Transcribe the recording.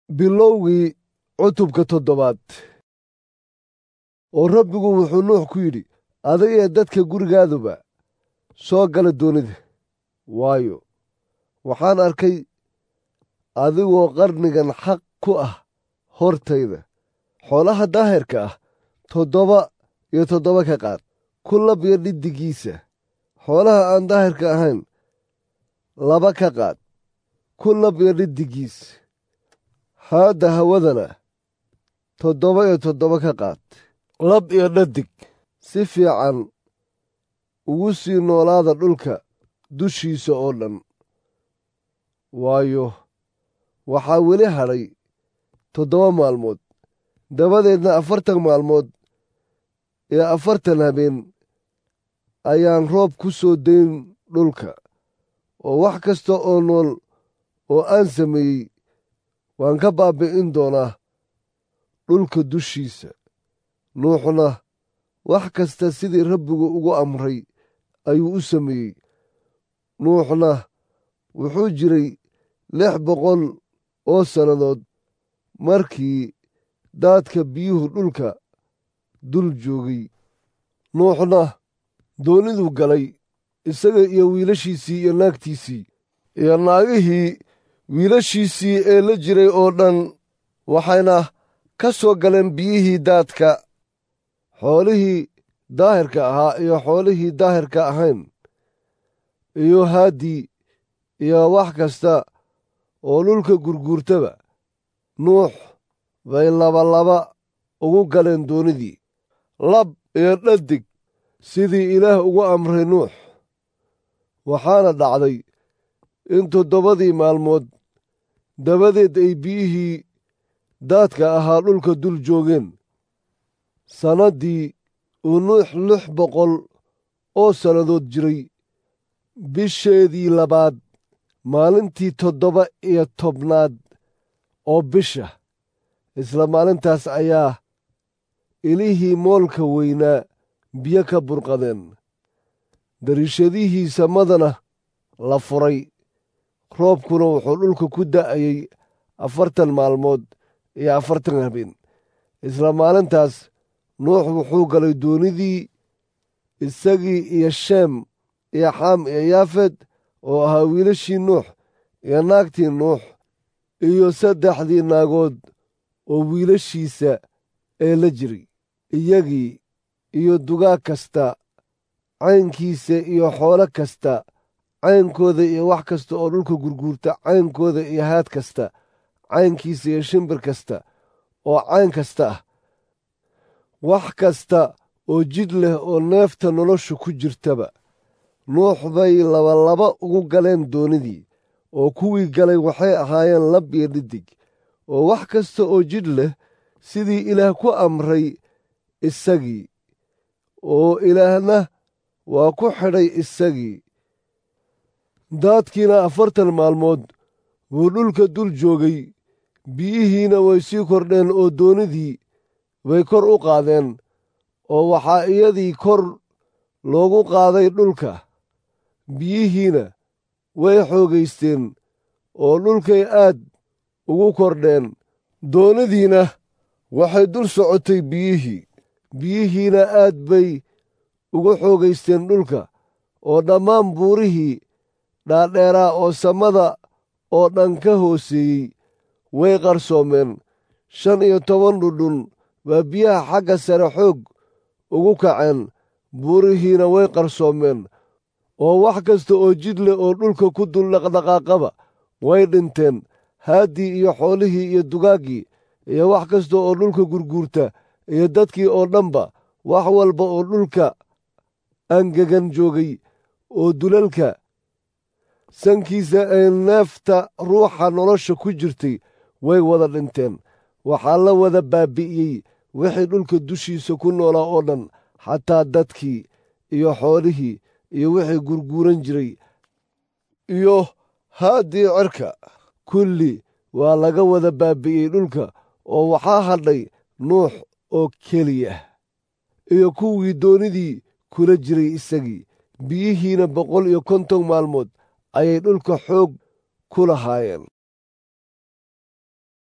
bilowgii cutubka toddobaad oo rabbigu wuxuu nuux ku yidhi adag iyo dadka gurigaaduba soo gala doonida waayo waxaan arkay adigoo qarnigan xaq ku ah hortayda xoolaha daahirka ah toddoba iyo toddoba ka qaad ku lab iyo dhiddigiisa xoolaha aan daahirka ahayn laba ka qaad ku lab iyo dhiddigiis haadda hawadana toddoba iyo toddoba ka qaad lab iyo dhadig si fiican ugu sii noolaada dhulka dushiisa oo dhan waayo waxaa weli hadhay toddoba maalmood dabadeedna afartan maalmood iyo afartan habeen ayaan roob ku soo dayn dhulka oo wax kasta oo nool oo aan sameeyey waan ka baabbi'in doonaa dhulka dushiisa nuuxna wax kasta sidii rabbigu ugu amray ayuu u sameeyey nuuxna wuxuu jiray lix boqol oo sannadood markii daadka biyuhu dhulka dul joogay nuuxna dooniduu galay isaga iyo wiilashiisii iyo naagtiisii iyo naagihii wiilashiisii ee la jiray oo dhan waxayna ka soo galeen biyihii daadka xoolihii daahirka ahaa iyo xoolihii daahirka ahayn iyo haaddii iyo wax kasta oo dhulka gurguurtaba nuux bay labalaba ugu galeen doonidii lab iyo dhadig sidii ilaah ugu amray nuux waxaana dhacday in toddobadii maalmood dabadeed ay biyihii daadka ahaa dhulka dul joogeen sannaddii uu nuux lix boqol oo sannadood jiray bisheedii labaad maalintii toddoba iyo tobnaad oo bisha isla maalintaas ayaa ilihii moolka weynaa biyo ka burqadeen dariishadihii samadana la furay roobkuna wuxuu dhulka ku da'ayey afartan maalmood iyo afartan habeen isla maalintaas nuux wuxuu galay doonidii isagii iyo sheem iyo xaam iyo yaafed oo ahaa wiilashii nuux iyo naagtii nuux iyo saddexdii naagood oo wiilashiisa ee la jiray iyagii iyo dugaag kasta caynkiisa iyo xoolo kasta caynkooda iyo wax kasta oo dhulka gurguurta caynkooda iyo haad kasta caynkiisa iyo shimbir kasta oo cayn kasta ah wax kasta oo jidh leh oo neefta nolosha ku jirtaba nuux bay labalaba ugu galeen doonidii oo kuwii galay waxay ahaayeen lab iyo dhidig oo wax kasta oo jidh leh sidii ilaah ku amray isagii oo ilaahna waa ku xidhay isagii daadkiina afartan maalmood buu dhulka dul joogay biyihiina way sii kordheen oo doonidii bay kor u qaadeen oo waxaa iyadii kor loogu qaaday dhulka biyihiina way xoogaysteen oo dhulkay aad ugu kordheen doonidiina waxay dul socotay biyihii biyihiina aad bay ugu xoogaysteen dhulka oo dhammaan buurihii dhaadheeraa oo samada oo dhan ka hooseeyey way qarsoomeen shan iyo toban dhudhun baa biyaha xagga sare xoog ugu kaceen buurihiina way qarsoomeen oo wax kasta oo jidh leh oo dhulka ku dul dhaqdhaqaaqaba way dhinteen haaddii iyo xoolihii iyo dugaaggii iyo wax kasta oo dhulka gurguurta iyo dadkii oo dhanba wax walba oo dhulka angegan joogay oo dulalka sankiisa ee neefta ruuxa nolosha ku jirtay way wada dhinteen waxaa la wada baabi'iyey wixii dhulka dushiisa ku noolaa oo dhan xataa dadkii iyo xoolihii iyo wixii gurguuran jiray iyo haaddii cirka kulli waa laga wada baabi'iyey dhulka oo waxaa hadhay nuux oo keliya iyo kuwii doonidii kula jiray isagii biyihiina boqol iyo konton maalmood ayay dhulka xoog ku lahaayeen